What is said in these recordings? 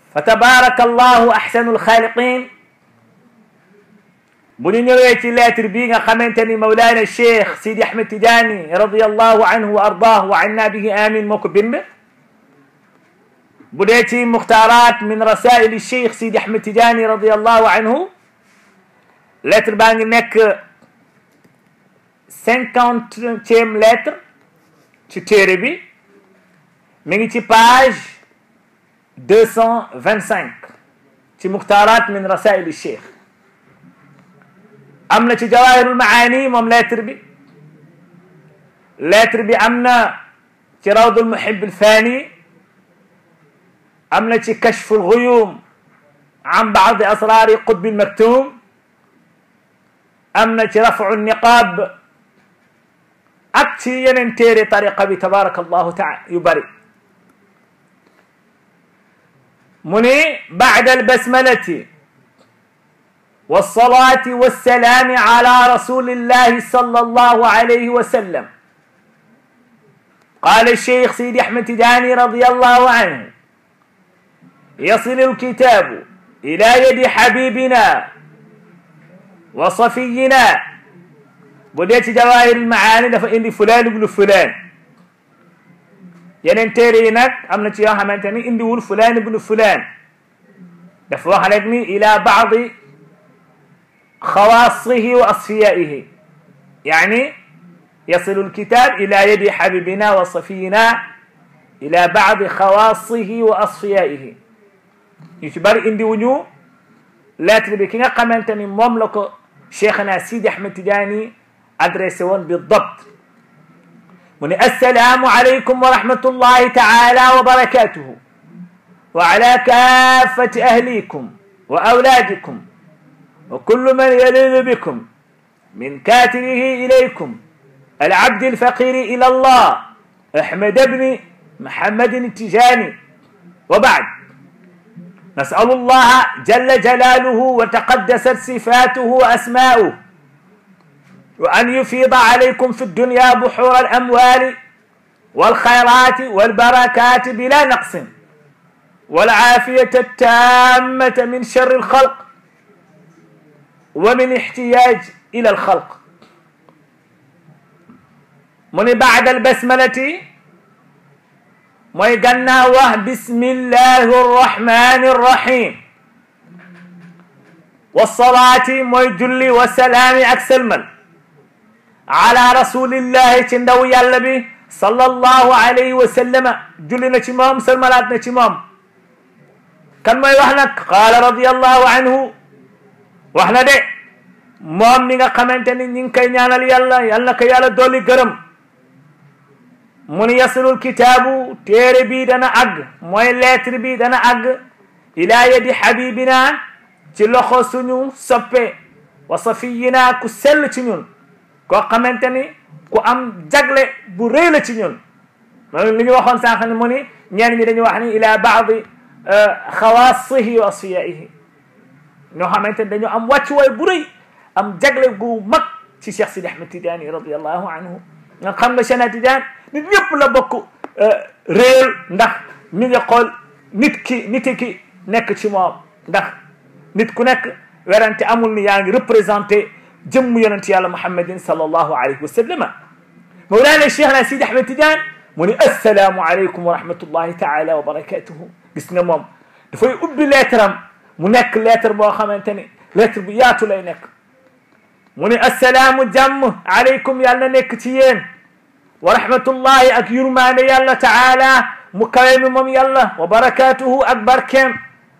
fa tabaraka allahu ahsanu alxaaliqin bu ñu ñëwee ci lettre bii nga xamante ni mawlaana cheikh sidi ahmed tidiani radiallahu anhu wa ardah wa anna bihi amin moo ko bind bu dee ci muxtaaraat min rasaili cheikh sidi ahmed tidiani radiallahu anhu lettre baa ngi nekk cinquantième lettre ci téere bi mi ngi ci page deux cent vingt cinq ci muxtaaraat min rasaili cheikh am na ci jawahirul maani moom lettre bi lettre bi am na ci rawdul muhib alfani am na ci kashfu lguyum an baadi asrari qutbi lmaktum am na ci rafu niqab ak ci yeneen téere tariqa bi tabaraka allahu taala yu bari mu ni bacda albasmalati والصلاة والسلام على رسول الله صلى الله عليه وسلم قال الشيخ سيدي أحمد تداني رضي الله عنه يصل الكتاب إلى يد حبيبنا وصفينا بديت جواهر المعاني دفا اندي فلان ابن فلان yeneen téere yi nag am na ci yoo xamante ni indiwul fulaan ibnu fulaan dafa wax rek ni ila baadi خواصه وأصفيائه يعني يصل الكتاب إلى يد حبيبنا وصفينا إلى بعض خواصه وأصفيائه يتبر إندي ونيو لا تربي كنا قمنتني مملك شيخنا سيدي أحمد تجاني أدرسون بالضبط من السلام عليكم ورحمة الله تعالى وبركاته وعلى كافة أهليكم وأولادكم وكل من يلذ بكم من كاتبه إليكم العبد الفقير إلى الله أحمد بن محمد التجاني وبعد نسأل الله جل جلاله وتقدست صفاته وأسماؤه وأن يفيض عليكم في الدنيا بحور الأموال والخيرات والبركات بلا نقص والعافية التامة من شر الخلق ومن احتياج إلى الخلق من بعد البسملة موي قلنا واه بسم الله الرحمن الرحيم والصلاة موي جلي والسلام أكسلمل على رسول الله تندو يالبي صلى الله عليه وسلم جلنا تمام سلملاتنا تمام كان موي وحنك قال رضي الله عنه wax na de moom mi nga xamante ni ñi ngi koy ñaanal yàlla yal na ko yàlla dolli gërëm mu ni yasilul kitaabu téere bi dana àgg mooy lettre bi dana àgg ila yadi habibina ci loxo suñu soppe wa safiyina ku sell ci ñun koo xamante ni ku am jagle bu rëy la ci ñun loolu li ñu waxoon sànq ni mu ni ñeen ñi dañu wax ni ila baadi xawaasihi wa asfiyaihi ñoo xamante ne dañoo am wàccuwaay bu rëy am jagle gu mag ci Cheikh Sidi Ahmed Tidiane radiallahu anhu nga xam nga Cheikh Tidiane nit ñëpp la bokk réel ndax mi nga xool nit ki nit ki nekk ci moom ndax nit ku nekk werante amul ni yaa ngi représenté jëmm yonent yàlla Muhammadin sallallahu alayhi wa sallama mawlaana Cheikh na Sidi Ahmed Tidiane mu ni assalaamu aleykum wa rahmatullahi taala wa barakatuhu gis nga moom dafay ubbi leetaram mu nekk lettre boo xamante ni lettre bu yaatu lay nekk mu ni assalaamu jàmm aleykum yàlla na nekk ci yéen wa rahmatullahi ak yurmaande yàlla taala mu kawe mi moom yàlla wa barakatuhu ak barkeem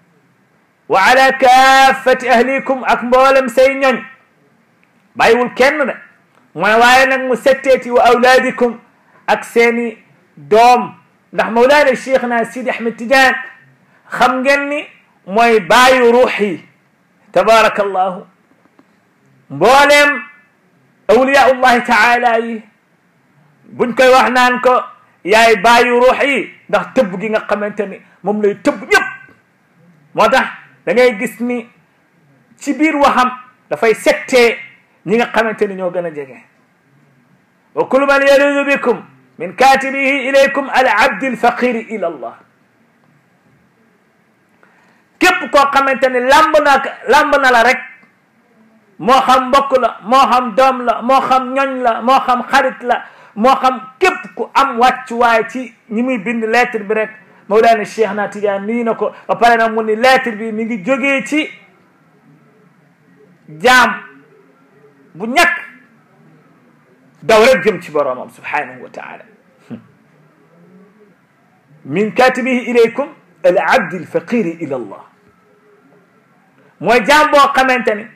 wa ala kaafati ahlikum ak mboolem say ñoñ bàyyiwul kenn de mooy waaye nag mu setteeti wa awlaadikum ak seeni doom ndax mawlaana cheikh na Sidi Ahmed Tidiane xam ngeen ni mooy baayu ruux yi tabaraka allahu mbooleem awliyaullahi taala yi buñ koy wax naan ko yaay baayu ruux yi ndax tëbb gi nga xamante ni moom lay tëbb ñëpp moo tax da ngay gis ni ci biir waxam dafay settee ñi nga xamante ni ñoo gën a jege wa kullu man yaludu bikum min katibihi ilaykum al abdi alfaqiri ila allah képp koo xamante ne lamb na lamb na la rek moo xam mbokk la moo xam doom la moo xam ñoñ la moo xam xarit la moo xam képp ku am wàccuwaay ci ñi muy bind lettre bi rek Mawlana Cheikh na Tidiane nii na ko ba pare nag mu ni lettre bi mi ngi jógee ci jaam bu ñàkk daw rek jëm ci boroomam subhanahu wa taala min katibihi ilaykum al abdi al faqiri ila allah mooy jaam boo xamante ni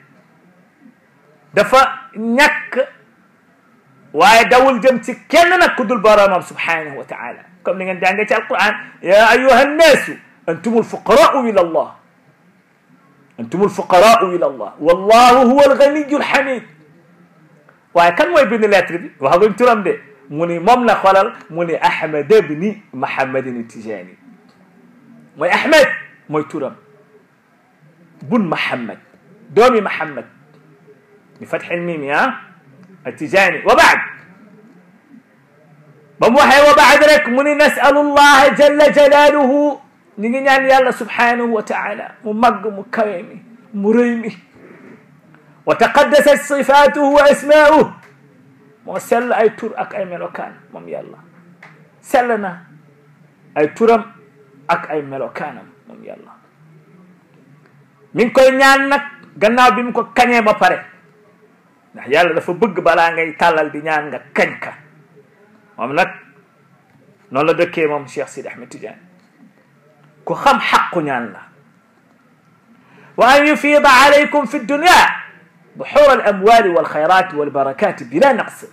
dafa ñàkk waaye dawul jëm ci kenn nag ku dul boroomam subhanahu wa taala comme ni ngeen jàngee ci alquran ya ayuha annaasu antum alfuqaraau ila allah antum alfuqaraau ila allah wallahu huwa alganiyu alhamid waaye kan mooy bind lettre bi waxaguñ turam de mu ni moom la xoolal mu ni ahmad ibni mahamadin tijani mooy ahmad mooy turam bun mahamad doomi mahamad bi fatxil mimi ah atijani wa baad ba mu waxee wa baad rek mu ni nasalu llaha jalla jalaluhu ñu ngi ñaan yàlla subhanahu wa taala mu màgg mu kawe mi mu rëy mi wa taqaddasat sifatuhu wa asmauhu moo sell ay tur ak ay melokaan moom yàlla sell na ay turam ak ay melokaanam moom yàlla mi ngi koy ñaan nag gannaaw bi mu ko kañee ba pare ndax yàlla dafa bëgg balaa ngay tàllal di ñaan nga kañ ka moom nag noonu la dëkkee moom Cheikh Sidi Ahmed Tidiane ku xam xaqu ñaan la wa an yufida alaykum fi dunya buxuur al amwali wal xayraati wal barakaati bila naqs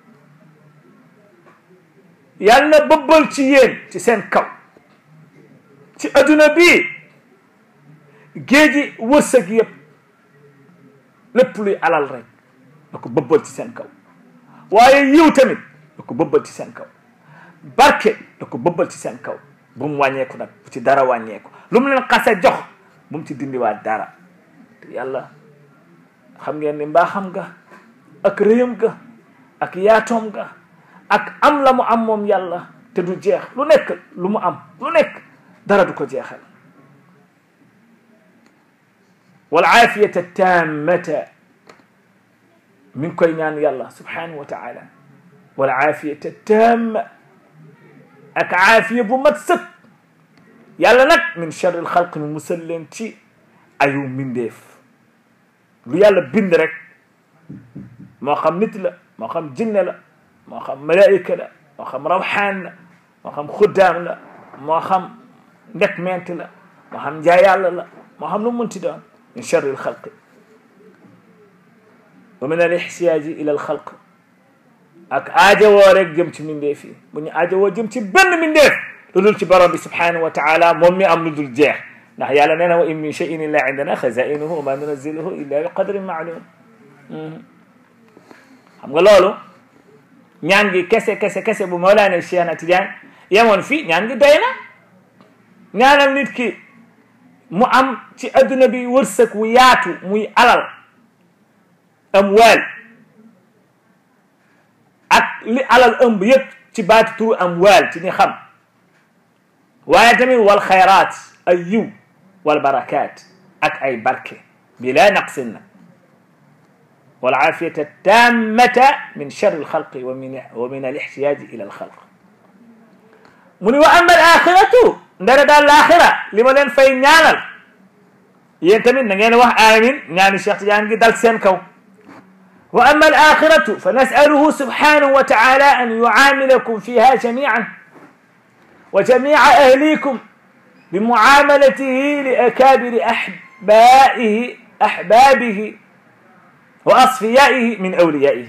yàlla na bëbbal ci yéen ci seen kaw ci adduna bii géeji wërsëg yëpp lépp luy alal rek da ko bëbbal ci seen kaw waaye yiw tamit da ko bëbbal ci seen kaw barke da ko bëbbal ci seen kaw bu mu wàññeeku nag bu ci dara wàññeeku lu mu leen xase jox bu mu ci dindiwaat dara te yàlla xam ngeen ni mbaaxam ga ak réyam ga ak yaatoom ga ak am la mu am moom yàlla te du jeex lu nekk lu mu am lu nekk dara du ko jeexal wal aafiyata tammata mi ngi koy ñaan yàlla subhanahu wa taala wal aafiyata tamma ak aafiya bu mat sëkk yàlla nag min charri al xalq mi musal leen ci ayu mbindeef lu yàlla bind rek moo xam nit la moo xam jinne la moo xam malaayika la moo xam rawxaan la moo xam xuddaam la moo xam ndek ment la moo xam njaay yàlla la moo xam lu munti doon min charri alxalqi wa min al ixtiyaaji ila alxalq ak aajowoo rek jëm ci mindeef yi bu ñu aajowoo jëm ci benn mindeef lu dul ci borom bi subhanahu wa taala moom mi am lu dul jeex ndax yàlla nee na wa in min cheyin illa indana xazainuhu wa ma nunaziluhu illa bi qadrin maalum xam nga loolu ñaan gi kese kese kese bu Mawlaana Cheikh na Tidiane yemoon fii ñaan gi doy na ñaanal nit ki mu am ci adduna bi wërsëg wu yaatu muy alal amwaal ak li alal ëmb yëpp ci baati turu amwaal ci ñi xam waaye tamit wal xayraat ay yiw wal barakaat ak ay barke bila naqsin nag wal aafiyata tammata min charri alxalqi wa min wa min al ixtiyaaji ila alxalq mu ni wa ama al axiratu ndara daal laaxira li ma leen fay ñaanal yéen tamit na ngeen wax amin ñaani Cheikh Tidiane gi dal seen kaw wa ama al axiratu fa nasaluhu subhanahu wa taala an yucaamilakum fiha jamican wa jamica ahlikum بمعاملته لأكابر أحبائه أحبابه وأصفيائه من أوليائه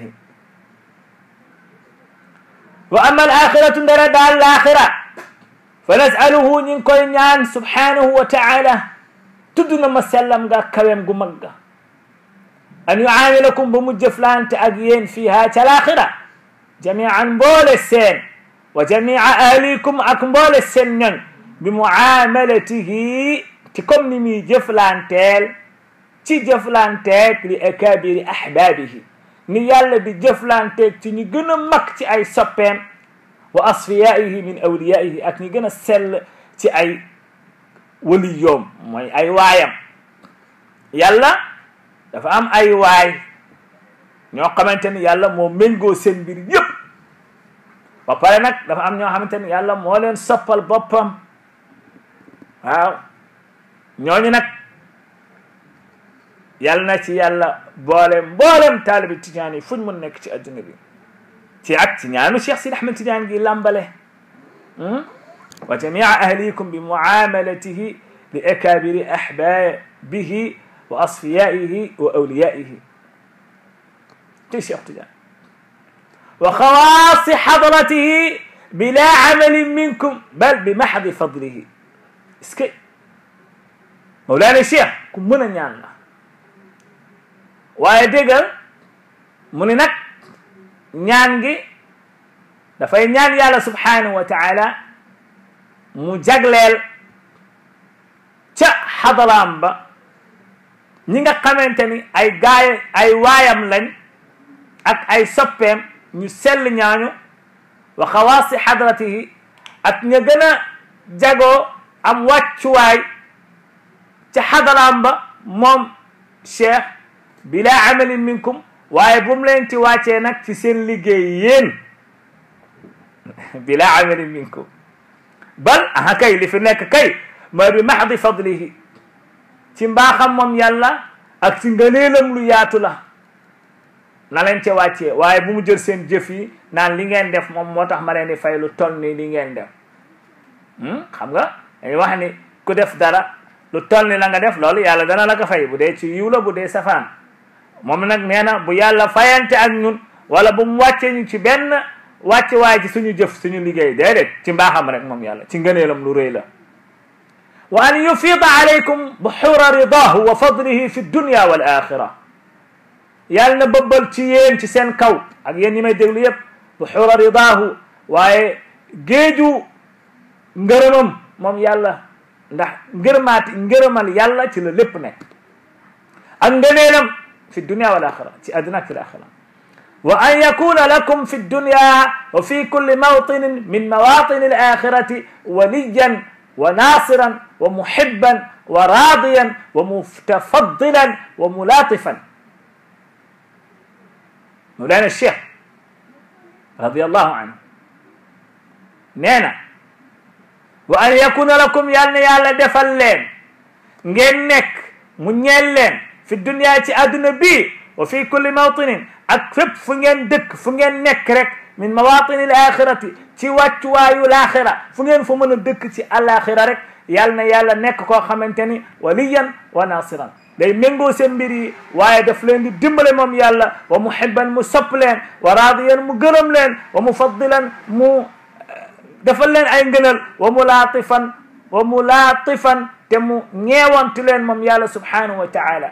وأما الآخرة درد الآخرة فنسأله نكون سبحانه وتعالى تدنا مسلم كويم قمقا أن يعاملكم بمجفلان تأجين فيها الآخرة جميعا بول السين وجميع أهليكم أكبول السنين bi muamalatihi ci comme ni muy jëflanteel ci jëflanteeg li akabiri ahbaabihi ni yàlla di jëflanteeg ci ñi gën a mag ci ay soppeem wa asfiyaihi min awliyaihi ak ñi gën a sell ci ay waliyoom mooy ay waayam yàlla dafa am ay waay ñoo xamante ni yàlla moo méngoo seen mbir yépp ba pare nag dafa am ñoo xamante ni yàlla moo leen soppal boppam waaw ñooñu nag yàlla na ci yàlla boole mboolem taalibi tijaan yi fuñ mun nekk ci adduna bi ci ak ci ñaanu cheikh sid ahmed tijaan gi làmbale wa jamia ahlikum bi muamalatihi li akabiri ahbabihi wa asfiyaihi wa awliyaihi ci cheikh tijaan wa xawaasi xadratihi bila amalin minkum bal bi maxdi fadlihi est-ce que mawlaana cheikh ku mën a ñaan la waaye déggal mu ni nag ñaan gi dafay ñaan yàlla subhanahu wa taala mu jagleel ca xadaraam ba ñi nga xamante ni ay gaay ay waayam lañ ak ay soppeem ñu sell ñaañu wa xawaasi xadratihi ak ña gën a jagoo am wàccuwaay ca xadaraam ba moom cheikh bila amalin minkum waaye bu mu leen ci wàccee nag ci seen liggéey yéen bila amalin minkum bal aha kay li fi nekk kay mooy bi maxdi fadlihi ci mbaaxam moom yàlla ak ci ngëneelam lu yaatu la na leen ca wàccee waaye bu mu jël seen jëf yi naan li ngeen def moom moo tax ma leen di fay lu toll ni li ngeen def xam nga dañuy wax ni ku def dara lu toll ni la nga def loolu yàlla dana la ko fay bu dee ci yiw la bu dee safaan moom nag nee na bu yàlla fayante ak ñun wala bu mu wàccee ñu ci benn wàcc waaye ci suñu jëf suñu liggéey déedéet ci mbaaxam rek moom yàlla ci ngëneelam lu rëy la wa an yufida alaykum buxura ridahu wa fadlihi fi dunya wal axira yàlla na bëbbal ci yéen ci seen kaw ak yéen ñi may déglu yépp buxura ridahu waaye géeju ngërëmam moom yàlla ndax ngërëmaati ngërëmal yàlla ci la lépp nekk ak ngëneelam fi dunya wal axira ci àdduna ak fi axira wa an yakuna lakum fi dunya wa fi kulli mawtinin min mawatin al axirati waliyan wa nasiran wa muhibban wa radiyan wa mutafaddilan wa mulatifan mawlana cheikh radiallahu anhu nee na wa an yakuna lakum yàl na yàlla defal leen ngeen nekk mu ñeel leen fi dunia ci àdduna bii wa fi kulli mawtinin ak fépp fu ngeen dëkk fu ngeen nekk rek min mawatini l axirati ci wàccuwaayu laaxira fu ngeen fa mën a dëkk ci alaxira rek yàl na yàlla nekk koo xamante ni waliyan wa nasiran day méngoo seen mbir yi waaye daf leen di dimbale moom yàlla wa muhibban mu sopp leen wa raadiyan mu gërëm leen wa mufaddilan mu defal leen ay ngënal wa mulatifan wa mulatifan te mu ñeewantu leen moom yàlla subhanahu wa taala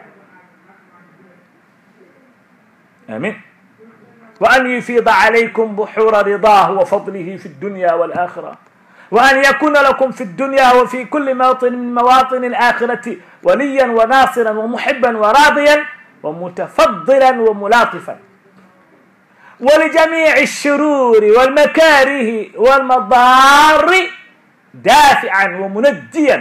amin wa an yufida alaykum buxura ridahu wa fadlihi fi dunya wal axira wa an yakuna lakum fi dunya wa fi kulli mawtin min mawatin alaxirati وليا وناصرا ومحبا وراضيا ومتفضلا وملاطفا ولجميع الشرور والمكاره والمضار دافعا ومنجيا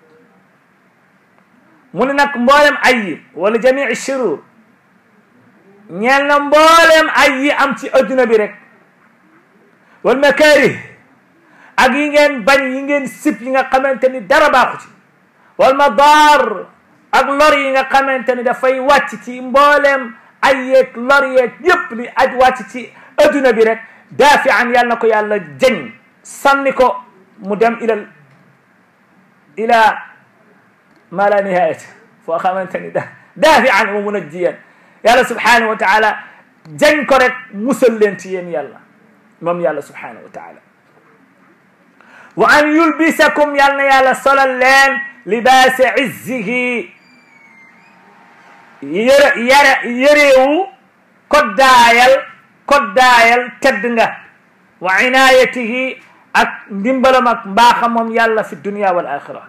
من نك مبولم اي ولجميع الشرور ñeel na mboolem ay yi am ci adduna bi rek wal makarih ak yi ngeen bañ yi ngeen sib yi nga xamante ni dara baaxu ci wal madar ak lor yi nga xamante ni dafay wàcc ci mbooleem ay yeeg lor yeeg yépp li aj wàcc ci adduna bi rek daafi an yàlla na ko yàlla jëñ sànni ko mu dem ilal ila ma la nihayat foo xamante ni da daafi an wa munajjiyan yàlla subhanahu wa taala jëñ ko rek musal leen ci yéen yàlla moom yàlla subhanahu wa taala wa an yulbisakum yàlla na yàlla solal leen libaasi izzihi yëre yare yëreewu koddaayal koddaayal tedd nga wa inayatihi ak ndimbalam ak mbaaxam moom yàlla fi dunia wal axira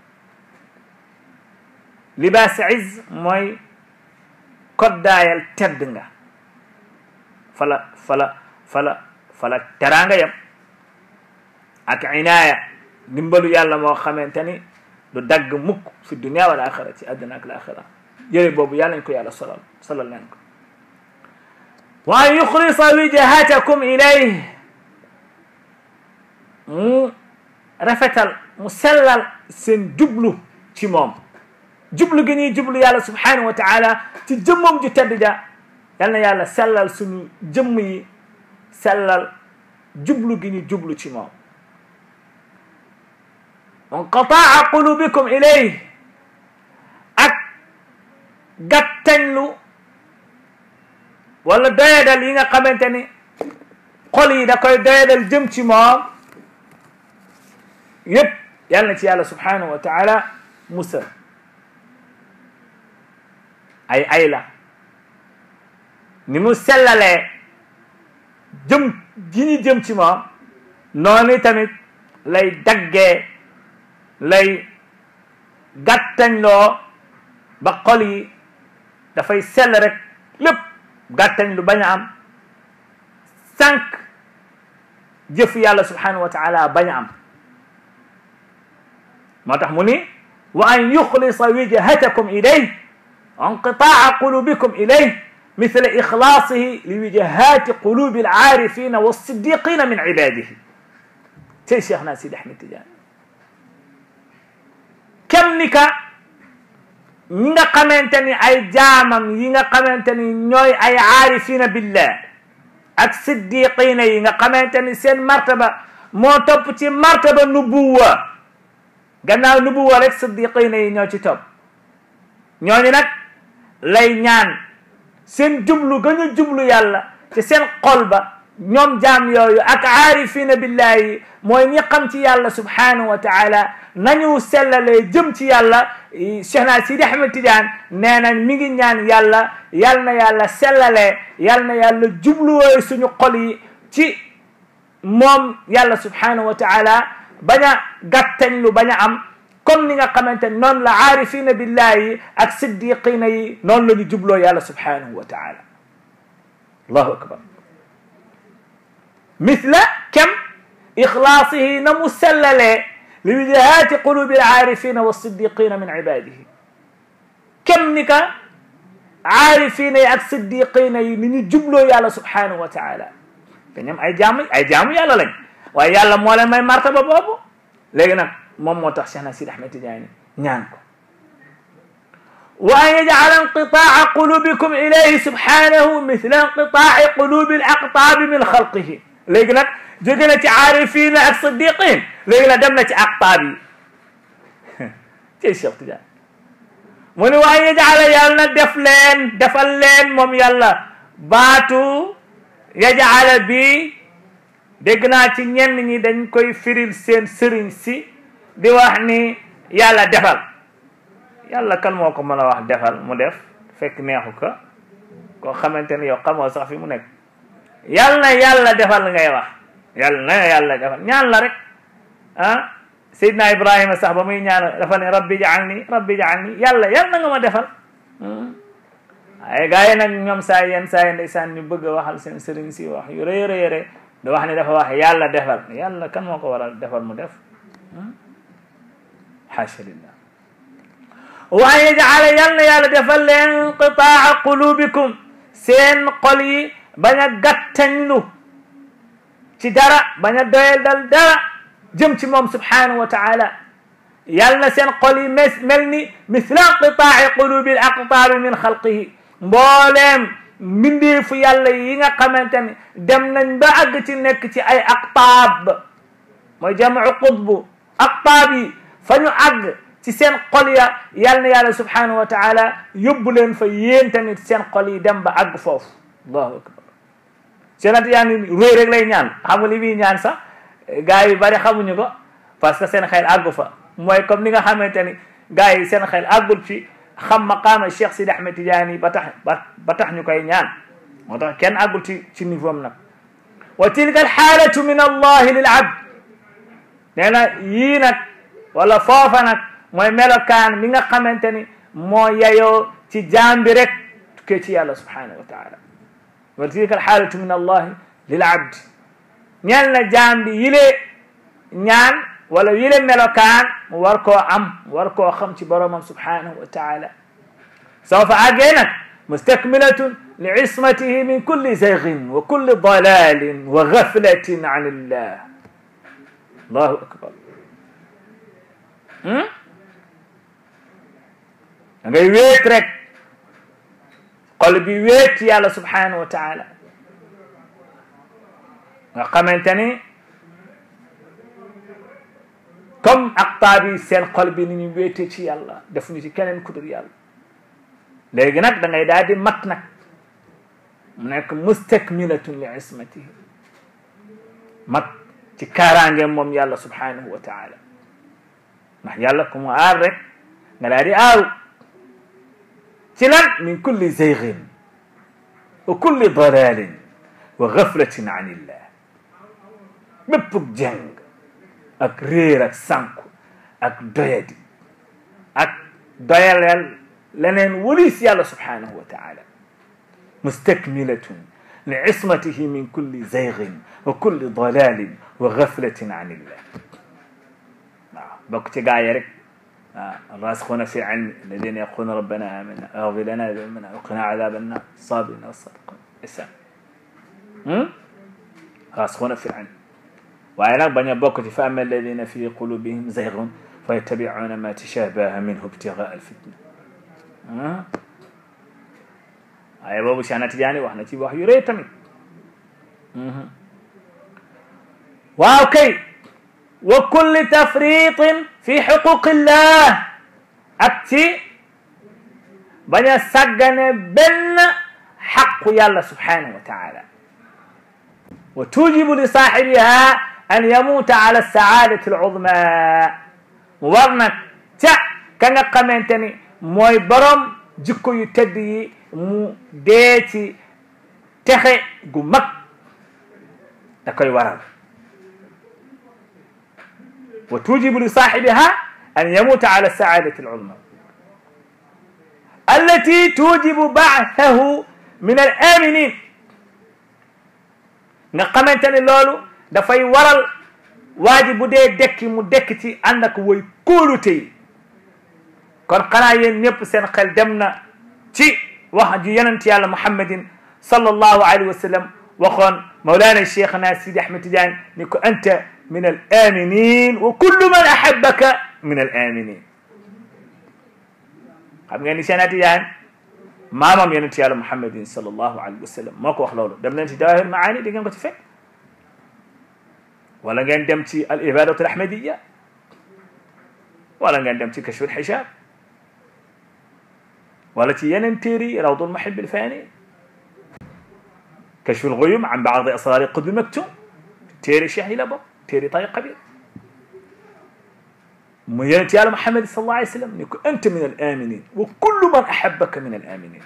libaasi izz mooy koddaayal tedd nga fala fala fala fala teraanga yam ak inaaya ndimbalu yàlla moo xamante ni du dagg mukk fi dunia wal axira ci àdduna ak laaxira yére boobu yàlla nañ ko yàlla solal solal leen ko wa an yuxlisa wijhatakum ilayh mu rafetal mu sellal seen jublu ci moom jublu gi ñuy jublu yàlla subhanahu wa taala ci jëmmam ju tedd ja yal na yàlla sellal suñu jëmm yi sellal jublu gi ñu jublu ci moom inqataa qulubikum ilayh ak gàttañlu wala doyadal yi nga xamante ni xol yi da koy doyadal jëm ci moom yépp yal na ci yàlla subhanahu wa taala musal ay ay la ni mu sellalee jëm gi ñu jëm ci moom noonu tamit lay daggee lay gàttañloo ba xol yi dafay sell rek lépp gàttañ lu bañ a am sànq jëf yàlla subhanahu wa taala bañ a am moo tax mu ni wa an yuxlisa wijhatakum ilayh انقطاع قلوبكم إليه مثل إخلاصه لوجهات قلوب العارفين والصديقين من عباده تي شيخنا سيد أحمد تجاني كم نكا ñinga xamanteni ay jaamam yi nga xamanteni ñooy ay aarifina billah ak siddiqina yi nga xamanteni seen martaba moo topp ci martaba nubuwa gannaaw nubuwa rek siddiqina yi ñoo ci topp ñooñu nag lay ñaan seen jublu ga ñu jublu yàlla ci seen xol ba ñoom jaam yooyu ak aarifina billahi mooy ñi xam ci yàlla subhanahu wa taala nañu sellalee jëm ci yàlla Cheikh na Sidi Ahmed Tidiane nee nañ mi ngi ñaan yàlla yal na yàlla sellalee yal na yàlla jubluwooy suñu xol yi ci moom yàlla subhanahu wa taala bañ a gàttañ lu bañ a am comme ni nga xamante ne noonu la aarifina billahi ak siddiqina yi noonu la ñu jubloo yàlla subhanahu wa taala allahu akbar mithla kem ixlaasihi na mu sellalee li wijahati qulubi alaarifina wassiddiqina min ibadihi kem ni ka aarifina yi ak siddiqina yi ni ñu jubloo yàlla subhanahu wa taala te ñoom ay jaamu ay jaamu yàlla lañ waaye yàlla moo leen may martaba boobu léegi nag moom moo tax Cheikhna Sidi Ahmed Tidiane ñaan ko wa an yajcala inqitaaca qulubikum ilayhi subhanahu mithla inqitaaci qulubi alaqtaabi min xalqihi léegi nag jóge na ci aarifina ak siddiqin léegi nag dem na ci aqtaab yi ci Cheikh Tidiane mu ni wa an yajcala yàlla na def leen defal leen moom yàlla baatu yajcala bi dégg naa ci ñenn ñi dañ koy firil seen sëriñ si di wax ni yàlla defal yàlla kan moo ko mën a wax defal mu def fekk neexu ko koo xamante ni yow xamoo sax fi mu nekk yàlla na yàlla defal ngay wax yàlla na yàlla defal ñaan la rek ah Seydina Ibrahima sax ba muy ñaan dafa ne rabbi jaalni rabbi jaalni yàlla yàlla na nga ma defal ay gars yi nag ñoom saa yenn saa yi ndeysaan ñu bëgg a waxal seen sëriñ si wax yu rëy rëy rëy da wax ni dafa wax yàlla defal yàlla kan moo ko war a defal mu def xaasha lillah wa an yajcala yal na yàlla defal leen inqitaa qulubikum seen xol yi bañ a gàttañlu ci dara bañ a doyal dal dara jëm ci moom subhanahu wa taala yal na seen xol yi mes mel ni misla inqitaai qulubi al aqtaabi min xalqihi mbooleem mbindeefu yàlla yi nga xamante ne dem nañ ba àgg ci nekk ci ay aqtaab mooy jamu qutbu aqtaab yi fa ñu àgg ci seen xol ya yal na yàlla subhanahu wa taala yóbbu leen fa yéen tamit seen xol yi dem ba àgg foofu allahu akbar seenat yaa ni réy rek lay ñaan xam nga li muy ñaan sax gars yi bari xamuñu ko parce que seen xel àggu fa mooy comme ni nga xamante ni gars yi seen xel àggul ci xam maqaama Cheikh Sidi Ahmed Tidiane ba tax ba tax ñu koy ñaan moo tax kenn àggul ci ci niveau am nag wa tilka alxaalatu min allahi lil abd nee na yii nag wala foofa nag mooy melokaan mi nga xamante ni moo yayoo ci jaam bi rek tukkee ci yàlla subhanahu wa taala wa tilka alxaalatu min allahi lil abd ñeel na jaam bi yilee ñaan wala yile melokaan mu war koo am mu war koo xam ci boromam subhanahu wa taala soo fa àggee nag mustakmilatun li ismatihi min kulli zaygin wa kulli dalalin wa gaflatin an illah allahu akbar da ngay wéet rek xol bi wéet yàlla subhanahu wa taala nga xamante ni comme aqtaab yi seen xol bi ni ñu wéetee ci yàlla def ñu ci keneen ku dul yàlla léegi nag da ngay daal di mat nag mu nekk mustakmilatun li ismatihi mat ci kaaraangeem moom yàlla subhanahu wa taala ndax yàlla ku mu aar rek nga daal di aaru ci lan min kulli zeygin wa kulli dalalin wa gaflatin an illah bépp jeng ak réer ak sànku ak doyadi ak doyaleel leneen walis yàlla subhanahu wa taala mustakmilatun li ismatihi min kulli zeygin wa kulli dalalin wa gaflatin an illah waaw bokk ci gaa yi rek waaw rasixuuna fi ilmi alladina yaquluna rabbana amana agfir lana dambana waqina adaba annar sabirina wasadiqin isan rasixuuna fi ilmi waaye nag bañ a bokk ci fa ama alladina fi qulubihim zaygun fa yattabicuuna ma tashabaha minhu ibtigaa alfitna waaye boobu Cheikh na Tijaani wax na ci wax yu rëy tamit waaw kay wa kulli tafritin fi xuquqillah ak ci bañ a sàggane benn xaqu yàlla subhanahu wa taala wa tujibu li saaxibiha an yamuuta ala saadati aluzma mu war nag ca ka nga xamante ni mooy borom jikko yu tedd yi mu dee ci texe gu mag da koy waral wa tujibu li saaxibiha an yamuuta ala saadati aluzma allati tujibu baathahu min al aminin nga xamante ne loolu dafay waral waa ji bu dee dekki mu dekk ci ànd ak woy kóolute yi kon xanaa yéen ñëpp seen xel dem na ci wax ju yonent yàlla muhammadin sallallahu alayhi wa sallam waxoon mawlaana cheikhna sidi ahmed tidiane ni ko anta min al aminin wa kullu man ahabaka min al aminin xam ngeen ni cheikhna tidiane maamam yonent yàlla muhammadin sallallahu alayhi wa sallam moo ko wax loolu dem leen ci jawahir maani di ngeen ko ci fekk wala ngeen dem ci al ibadatu al ahmadiya wala ngeen dem ci kashfu al hijab wala ci yeneen téere yi rawdu al muhib al fani kashfu al ghuyum an baadi asrar qutb maktum téere cheikh yi la bokk téere tariqa bi mu yonent yàlla Muhammad sallallahu alayhi wa sallam ni ko anta min al aminin wa kullu man ahabbaka min al aminin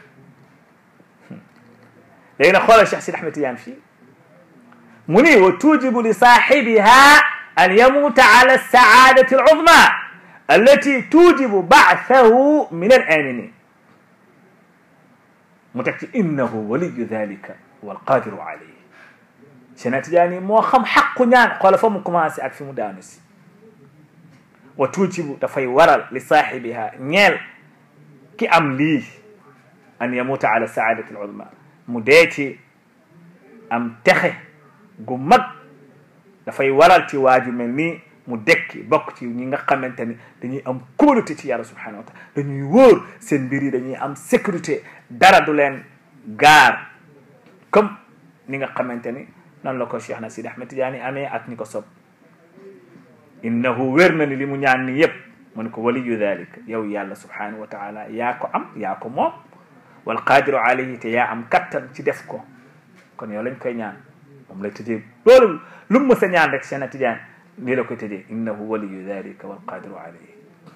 léegi nag xoolal Cheikh Sidi Ahmed Tidiane fii mu ni wa tujibu li saaxibiha an yamuuta ala saadati al uzma allati tujibu baathahu min al aminin mu teg ci innahu waliyu dalika walqadiru alayhi Cheikh Tidiane moo xam xaqu ñaan xoola fa mu commencé ak fi mu daanu si wa tuujibu dafay waral li saaxibiha ñeel ki am lii an yamuuta ala saadati al uzma mu dee ci am texe gu mag dafay waral ci waaju mel nii mu dekki bokk ci ñi nga xamante ni dañuy am kóolute ci yàlla subhanahu wa taala dañuy wóor seen mbir yi dañuy am sécurité dara du leen gaar comme ni nga xamante ni noonu la ko Cheikh na Sidi Ahmed Tidiane amee ak ñi ko sob innahu wér na ni li mu ñaan ni yëpp mu ne ko waliyu dalika yow yàlla subhanahu wa taala yaa ko am yaa ko moom wal qadiru alayhi te yaa am kattan ci def ko kon yow lañ koy ñaan moom lay tëjee loolu lu mu mës a ñaan rek Cheikh Tidiane lii la koy tëjee innahu waliyu dalika wal qadiru alayhi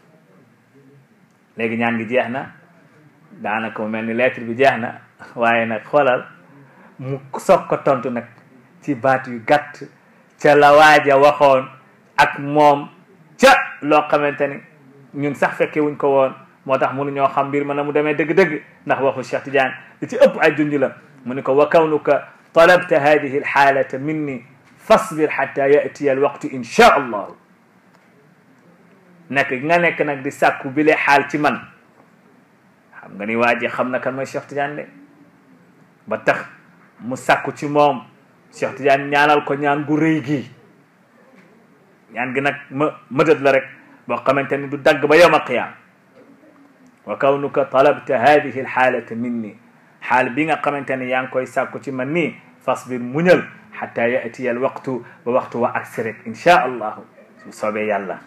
léegi ñaan gi jeex na daanaka mu mel ni lettre bi jeex na waaye nag xoolal mu soog ko tontu nag ci baat yu gàtt ca la waaja waxoon ak moom ca loo xamante ni ñun sax fekke wuñ ko woon moo tax mënu ñoo xam mbir ma na mu demee dëgg-dëgg ndax waxu Cheikh Tidiane li ci ëpp ay junj la mu ni ko wa kawnuka talabta hadihi alxaalata minni fasbir xata yatiya alwaqtu insha allahu nekk gi nga nekk nag di sàkku bi lee xaal ci man xam nga ni waa ji xam na kan mooy Cheikh Tidiane de ba tax mu sàkku ci moom Cheikh Tidiane ñaanal ko ñaan gu rëy gii ñaan gi nag ma mëdët la rek boo xamante ni du dagg ba yowma qiyaam wa kawnuka talabta hadihi alxaalata minni xaal bi nga xamante ni yaa ngi koy sàkku ci man nii fasbir muñal xata yatiya al waqtu ba waxtu wa agsi rek inchaa allahu su soobee yàlla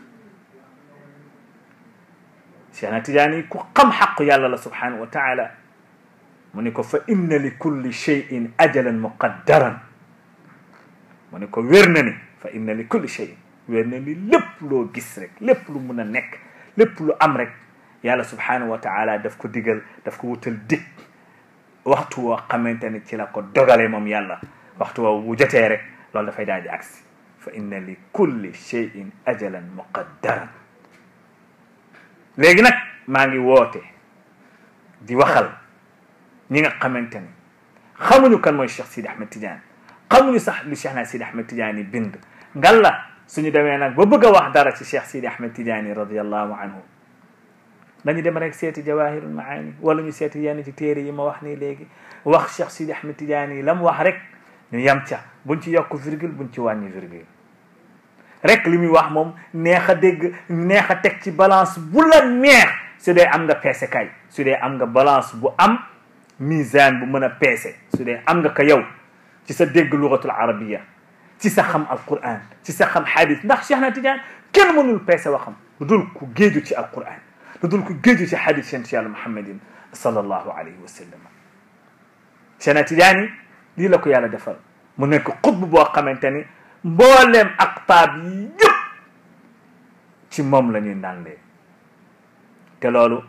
Cheikh na Tidiane ku xam xaqu yàlla la subhanahu wa taala mu ni ko fa inna li kulli cheyin ajalan muqaddaran mu ni ko wér na ni fa inna li kulli cheyin wér na ni lépp loo gis rek lépp lu mun a nekk lépp lu am rek yàlla subhanahu wa taala daf ko digal daf ko wutal dig waxtu woo xamante ni ci la ko dogalee moom yàlla waxtu woo bu jotee rek loolu dafay daal di agsi fa inna li kulli cheyin ajalan muqaddaran léegi nag maa ngi woote di waxal ñi nga xamante ni xamuñu kan mooy Cheikh Sidi Ahmed Tidiane xamuñu sax lu Cheikh na Sidi Ahmed Tidiane bind ngal la suñu demee nag ba bëgg a wax dara ci Cheikh Sidi Ahmed Tidiane radiallahu anhu dañu dem rek seeti jawahirul maani wala ñu seeti yenn ci téere yi ma wax nii léegi wax Cheikh Sidi Ahmed Tidiane yi la mu wax rek ñu yam ca buñ ci yokk virgule buñ ci wàññi virgule rek li muy wax moom neex a dégg neex a teg ci balance bu la neex su dee am nga peese kay su dee am nga balance bu am misaan bu mën a peese su dee am nga ko yow ci sa dégg lugatul arabiya ci sa xam alquran ci sa xam xadis ndax Cheikh na Tidiane kenn mënul peese waxam lu dul ku géeju ci alquran lu dul ku géeju ci xadis seen ci yàlla muhammadin sallallahu alayhi wa sallam Cheikh na Tidiane lii la ko yàlla defal mu nekk xutb boo xamante ni mbooleem aqtaab yi yëpp ci moom la ñuy ndàndee te loolu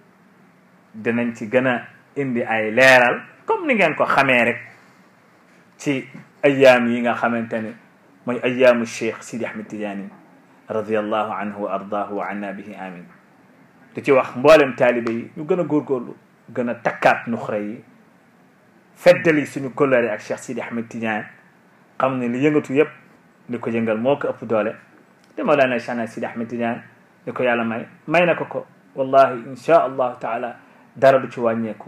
dinañ ci gën a indi ay leeral comme ni ngeen ko xamee rek ci ayaam yi nga xamante ne mooy ayaamu cheikh Sidi Ahmed Tidiane radiallahu anhu wa ardaahu wa anna bihi amin di ci wax mboolem taalibe yi ñu gën a góorgóorlu gën a takkaat nuxra yi feddali suñu kóllëre ak cheikh Sidi Ahmed Tidiane xam ne li yëngatu yëpp li ko yëngal moo ko ëpp doole te Mawlana Cheikh Sidi Ahmed Tidiane li ko yàlla may may na ko ko wallahi inchaa allahu taala dara du ci wàññeeku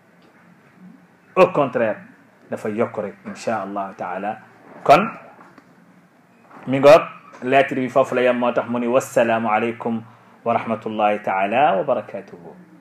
au contraire dafa yokk rek inchaa allahu taala kon mi ngoog lettre bi foofu la yem moo tax mu ni wassalaamu aleykum wa rahmatullahi taala wa barakatuhu